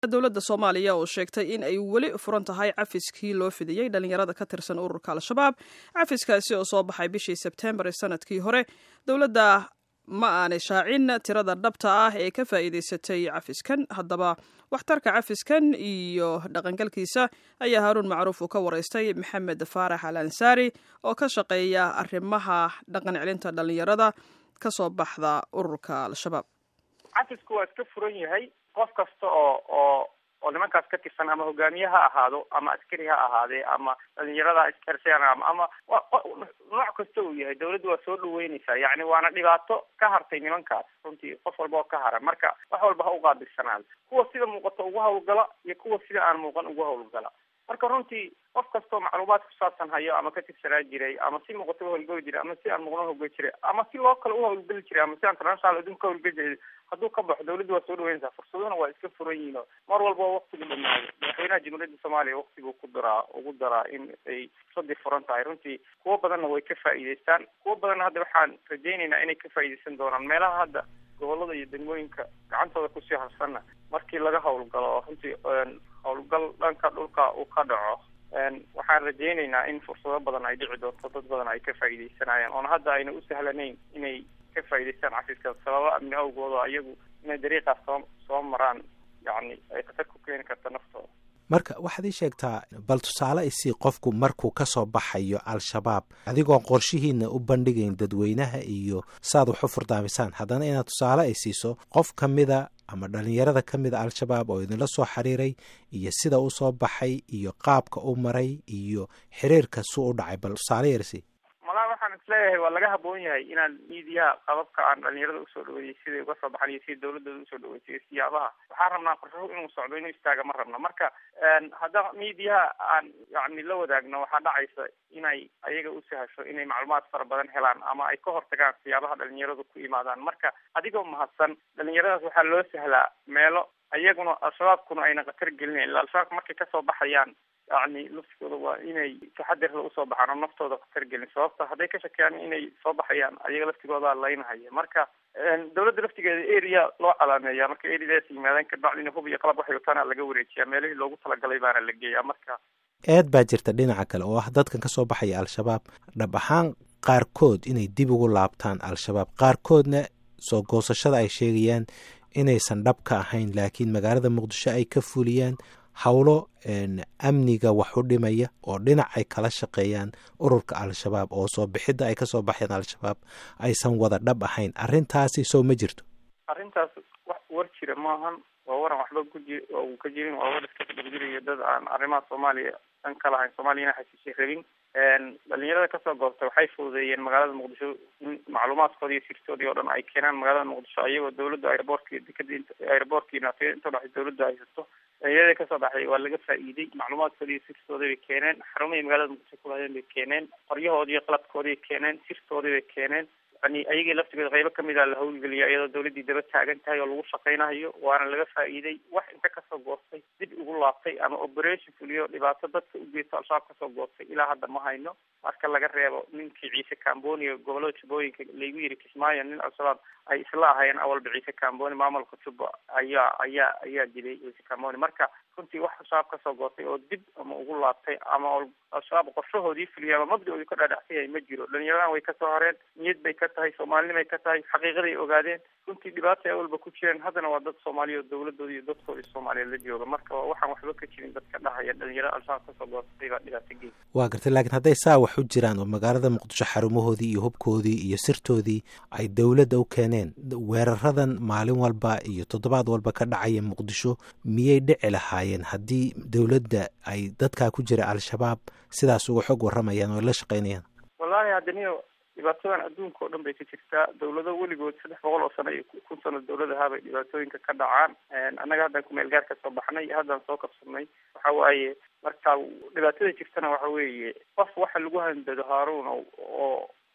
dowladda soomaaliya oo sheegtay in ay weli furan tahay cafiskii loo fidiyey dhalinyarada ka tirsan ururka al-shabaab cafiskaasi oo soo baxay bishii sebtembar ee sanadkii hore dowladda ma aanay shaacin tirada dhabta ah ee ka faa'iidaysatay cafiskan haddaba waxtarka cafiskan iyo dhaqangalkiisa ayaa haaruun macruuf uu ka waraystay maxamed faarax al ansaari oo ka shaqeeya arrimaha dhaqan celinta dhalinyarada ka soo baxda ururka al-shabaab cafisku waa iska furan yahay qof kasta oo oo oo nimankaas ka tirsan ama hogaamiye ha ahaado ama askari ha ahaadee ama dhalinyarada iskarsan ama ama nooc kasta uu yahay dawladdu waa soo dhaweyneysaa yacni waana dhibaato ka hartay nimankaas runtii qof walba oo ka hara marka wax walba ha uqaabilsanaado kuwa sida muuqato ugu hawlgala iyo kuwa sida aan muuqan ugu hawlgala marka runtii qof kastoo macluumaad kusaabsan hayo ama ka tirsanaa jiray ama si muuqato uhawlgeli jiray ama si aan muuqan uhawlgeli jiray ama si loo kale uhawlgeli jiray ama si aan international adduunka uhawlgeli jiray hadduu ka baxo dawladdu waa soo dhaweynaysaa fursaduna waa iska furan yihiin oo mar walba waktigu dhamaado madaxweynaha jamhuuriyadda soomaaliya waktiguu ku daraa ugu daraa in ay fursadii furan tahay runtii kuwo badanna way ka faa'iideystaan kuwo badanna hadda waxaan rajaynaynaa inay ka faa'iideysan doonaan meelaha hadda gobolada iyo degmooyinka gacantooda kusii harsanna markii laga hawlgalo runtii hawlgal dhanka dhulka uu ka dhaco waxaan rajaynaynaa in fursado badan ay dhici doonto dad badan ay ka faa'iideysanayaan oona hadda ayna u sahlanayn inay ka faa'iideystaan cafiska sababa amni awgooda iyagu inay dariiqaas soo soo maraan yacni ay khatar ku keeni karta naftooda marka waxaad ii sheegtaa bal tusaale isii qofku markuu ka soo baxayo al-shabaab adigoon qorshihiina u bandhigayn dadweynaha iyo saaad wax u furdaamisaan haddana inaad tusaale ay siiso qof ka mida ama dhalinyarada ka mida al-shabaab oo idinla soo xiriiray iyo sida u soo baxay iyo qaabka u maray iyo xiriirka suu u dhacay bal tusaale yarsi malaa waxaan isleeyahay waa laga haboon yahay inaan miidiyaha qababka aan dhalinyarada usoo dhaweeyey siday uga soo baxan iyo sida dawladooda usoo dhaweysay siyaabaha waxaan rabnaa qorshahu inuu socdo inuu istaaga ma rabna marka hadda miidiyaha aan yani la wadaagno waxaa dhacaysa inay ayaga u sahasho inay macluumaad fara badan helaan ama ay ka hortagaan siyaabaha dhalinyaradu ku imaadaan marka adigoo mahadsan dhalinyaradaas waxaa loo sahlaa meelo ayaguna al-shabaabkuna ayna khatar gelinayn illa al-shabaabka markay kasoo baxayaan yacni laftigooda waa inay taxadirla usoo baxaan oo naftooda khatar gelin sababta hadday ka shakeyaan inay soo baxayaan ayaga laftigooda laynahaya marka dawladda laftigeeda area loo calaameeya marka areadaas yimaadaan kabacdina hub iyo qalab waxay wataana laga wareejiyaa meelihii loogu talagalay baana la geeyaa marka eed baa jirta dhinaca kale oo ah dadkan ka soo baxaya al-shabaab dhab ahaan qaarkood inay dib ugu laabtaan al-shabaab qaarkoodna soo goosashada ay sheegayaan inaysan dhab ka ahayn laakiin magaalada muqdisho ay ka fuliyaan howlo amniga wax u dhimaya oo dhinac ay kala shaqeeyaan ururka al-shabaab oo soo bixidda ay kasoo baxeen al-shabaab aysan wada dhab ahayn arrintaasi soo ma jirto arrintaas wax war jira maahan waa waran waxba kuji uu ka jirin waa war iska dhexjirayo dad aan arrimaha soomaaliya dhan ka lahayn soomaaliyana xasiishay rabin dhalinyarada kasoo goobtay waxay fududeeyeen magaalada muqdisho in macluumaadkoodi iyo sirtoodii oo dhan ay keenaan magaalada muqdisho iyagoo dawladda aeroboortki dekada aeroboortkiina inta dhex dawladda haysato dhalinyarada kasoo baxay waa laga faa'iiday macluumaadkoodi iyo sirtoodii bay keeneen xarumihii magaalada muqdisho kulahayeen bay keeneen qoryahoodii iyo qalabkoodii bay keeneen sirtoodii bay keeneen yani ayagii laftigeeda qaybo kamid a la hawlgeliya iyadoo dawladdii daba taagan tahay oo lagu shaqaynayo waana laga faa'iiday wax inta kasoo goostay dib ugu laabtay ama operation fuliyo dhibaato dadka u geysto al-shabaab kasoo goostay ilaa hadda ma hayno marka laga reebo ninkii ciise camboni gobolada jubbooyinka laygu yiri kismaayo nin al-shabaab ay isla ahayeen awalba ciise camboni maamulka jubba ayaa ayaa ayaa dilay ciise camboni marka runtii wax al-shabaab kasoo goostay oo dib ama ugu laabtay ama al-shabaab qorshahoodii fuliya ama mabda-oodii ka dhaadhacsan yahay ma jiro dhalinyaradan way kasoo horeen niyad bay ka tahay soomaalinimay ka tahay xaqiiqaday ogaadeen runtii dhibaata ay awalba ku jireen haddana waa dad soomaaliya oo dawladooda iyo dadkooda soomaaliyeed la jooga marka waxaan waxba ka jirin dadka dhahaya dhalinyarada al-shabaab kasoo goostay baa dhibaato geey waa gartay laakiin hadday saa wax u jiraan oo magaalada muqdisho xarumahoodii iyo hubkoodii iyo sirtoodii ay dawladda u keeneen weeraradan maalin walba iyo toddobaad walba ka dhacaya muqdisho miyay dhici lahaayeen haddii dawladda ay dadkaa ku jira al-shabaab sidaas uga xog warramayaan oo la shaqaynayaan wallahi haddaniyo dhibaatadan adduunka oo dhan bay ka jirtaa dawlado weligood saddex boqol oo sano iyo kun sano dawladahaabay dhibaatooyinka ka dhacaan annaga haddaan kumeel gaar ka soo baxnay iyo haddaan soo kabsadnay waxa waaye marka dhibaatada jirtana waxa weeye qof waxa lagu handado haaruun oo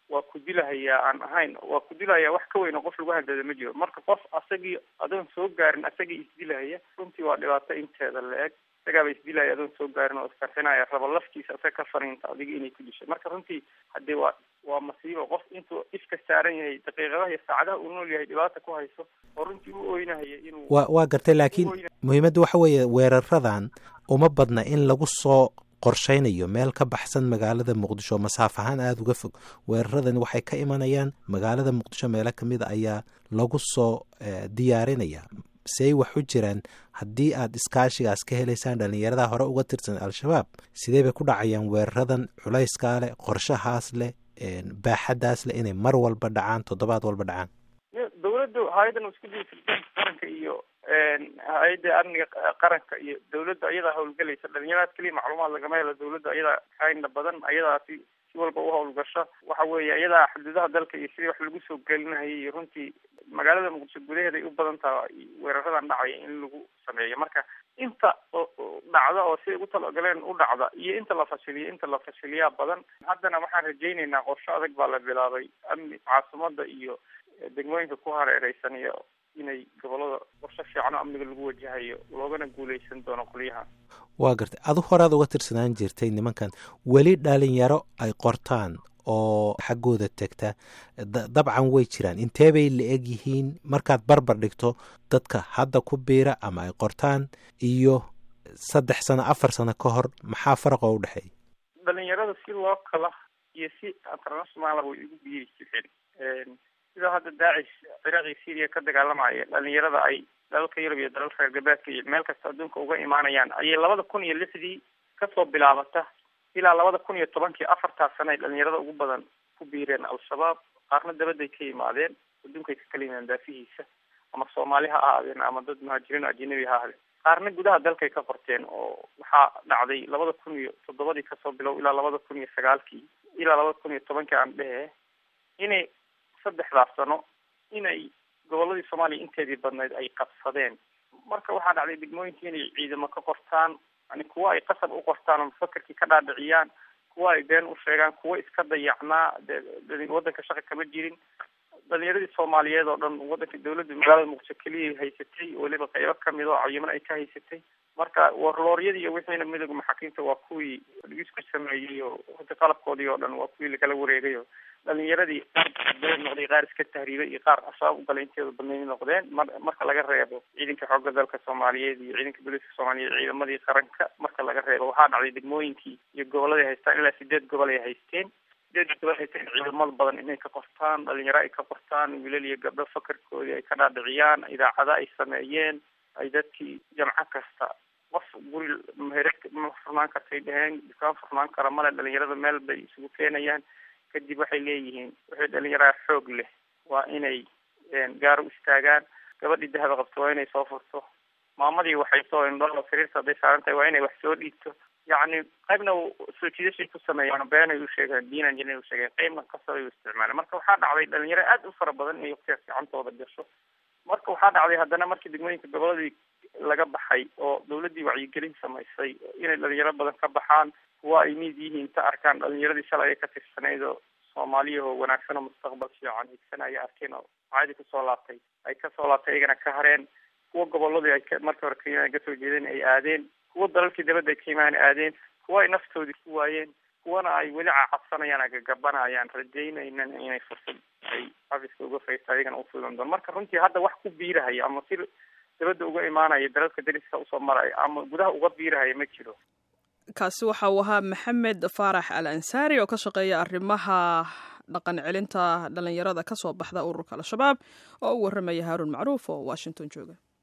waa ku dilahayaa aan ahayn waa ku dilahayaa wax ka weyn oo qof lagu handada ma jiro marka qof asagii adoon soo gaarin asagii isdilahaya runtii waa dhibaato inteeda la-eg isagaaba isdilaya adoon soo gaarin oo iskarxinaya raba laftiisa asaga ka fariinta adiga inay ku dishay marka runtii haddii waa waa masiibo qof intuu ifka saaran yahay daqiiqadaha iyo saacadaha uu nool yahay dhibaata ku hayso oo runtii u oynahaya inuu wa waa gartay laakiin muhiimadda waxa weeye weeraradan uma badna in lagu soo qorshaynayo meel ka baxsan magaalada muqdisho masaaf ahaan aada uga fog weeraradan waxay ka imanayaan magaalada muqdisho meelo kamid a ayaa lagu soo diyaarinaya say wax u jiraan haddii aad iskaashigaas ka helaysaan dhalinyarada hore uga tirsan al-shabaab sidee bay ku dhacayaan weeraradan culayskaa leh qorshahaas leh baaxadaas leh inay mar walba dhacaan toddobaad walba dhacaan dawladdu hay-adan isku diyasirteen qaranka iyo hay-adda amniga qaranka iyo dawladda ayadaa hawlgelaysa dhalinyaradaas keliya macluumaad lagama helo dawladda ayadaa xayna badan ayadaasi si walba u hawlgasho waxa weeye ayadaa xuduudaha dalka iyo sidii wax lagu soo gelinahayay iyo runtii magaalada muqdisho gudaheeda ay u badan tahay weeraradan dhacaya in lagu sameeyo marka inta dhacda oo siday ugu talagaleen u dhacda iyo inta la fashiliyo inta la fashiliyaa badan haddana waxaan rajaynaynaa qorsho adag baa la bilaabay amni caasimada iyo degmooyinka ku hareereysan iyo inay gobolada qorsho fiicano amniga lagu wajahayo loogana guuleysan doono qolyaha waa gartay adu horaad uga tirsanaan jirtay nimankan weli dhalinyaro ay qortaan oo xaggooda tegta dabcan way jiraan intee bay la eg yihiin markaad barbar dhigto dadka hadda ku biira ama ay qortaan iyo saddex sano afar sano ka hor maxaa faraqoo u dhexeeya dhalinyarada si loo kala iyo si international way igu biiri jireen sida hadda daacish ciraaq iyo syria ka dagaalamaya dhalinyarada ay dalalka yurub iyo dalalka reer galbeedka iyo meel kasta adduunka uga imaanayaan ayay labada kun iyo lixdii kasoo bilaabata ilaa labada kun iyo tobankii afartaas sana ay dhalinyarada ugu badan ku biireen al-shabaab qaarna dabadday ka yimaadeen adduunkay ka kala yimaadeen daafihiisa ama soomaali ha ahaadeen ama dad muhaajiriin o ajanabi ha ahaadeen qaarna gudaha dalkay ka qorteen oo waxaa dhacday labada kun iyo toddobadii kasoo bilow ilaa labada kun iyo sagaalkii ilaa labada kun iyo tobankii aan dhehe inay saddexdaas sano inay goboladii soomaaliya inteedii badnayd ay qabsadeen marka waxaa dhacday degmooyinkii inay ciidamo ka qortaan yani kuwa ay qasab u qortaan oo mufakerkii ka dhaadhiciyaan kuwa ay been u sheegaan kuwa iska dayacnaa de waddanka shaqa kama jirin dhalinyaradii soomaaliyeed oo dhan waddanka dawladda magaalada muqdisho keliya haysatay weliba qaybo kamid oo cayiman ay ka haysatay marka warlooryadii iyo wixiina midooda maxaakiimta waa kuwii isku sameeyey oo hada qalabkoodii oo dhan waa kuwii lakala wareegay oo dhalinyaradii qaar noqday qaar iska tahriibay iyo qaar ashaab ugalay inteeda badnayd noqdeen mar marka laga reebo ciidanka xoogga dalka soomaaliyeed iyo ciidanka booliiska soomaaliyeed ciidamadii qaranka marka laga reebo waxaa dhacday degmooyinkii iyo gobolada ay haystaan ilaa sideed gobol ay haysteen sideed gobol haysteen ciidamada badan inay ka qortaan dhalinyaro ay ka qortaan wiilal iyo gabdho fakarkoodii ay ka dhaadhiciyaan idaacada ay sameeyeen ay dadkii jamco kasta qof guri meher ma furnaan kartay dheheen dukaan furnaan kara male dhalinyarada meel bay isugu keenayaan kadib waxay leeyihiin waxay dhalinyaraa xoog leh waa inay gaar u istaagaan gabadhii dahaba qabto waa inay soo furto maamadii waxay soo indholo sariirta hadday saaran tahay waa inay wax soo dhiibto yacni qaybna soo jiidashay ku sameeyaan beenay u sheegaan diinan jinay u sheegeen qaybna kasabay u isticmaaleen marka waxaa dhacday dhalinyaro aada u fara badan inay waqtigaas gacantooda gasho marka waxaa dhacday haddana markii degmooyinka goboladii laga baxay oo dawladdii wacyigelin samaysay inay dhalinyaro badan ka baxaan kuwa ay miid yihiin ta arkaan dhalinyaradii shalay ay ka tirsanayd oo soomaaliyahoo wanaagsan oo mustaqbal fiican higsanaya arkeen oo caadi kusoo laabtay ay kasoo laabtay iyagana ka hareen kuwa goboladii ay markii hore ka kasoo jeedeen ay aadeen kuwa dalalkii dabadda ay ka imaan aadeen kuwa ay naftoodii ku waayeen kuwana ay weli cacabsanayaan agagabanayaan rajaynaynan inay fursad ay xafiska uga faysta ayagana ufudan doon marka runtii hadda wax ku biirahaya ama si dabadda uga imaanaya dalalka dariska usoo maraya ama gudaha uga biirahaya ma jiro kaasi waxa uu ahaa maxamed faarax al ansaari oo ka shaqeeya arrimaha dhaqan celinta dhalinyarada ka soo baxda ururka al-shabaab oo u warramaya haaruun macruuf oo washington jooga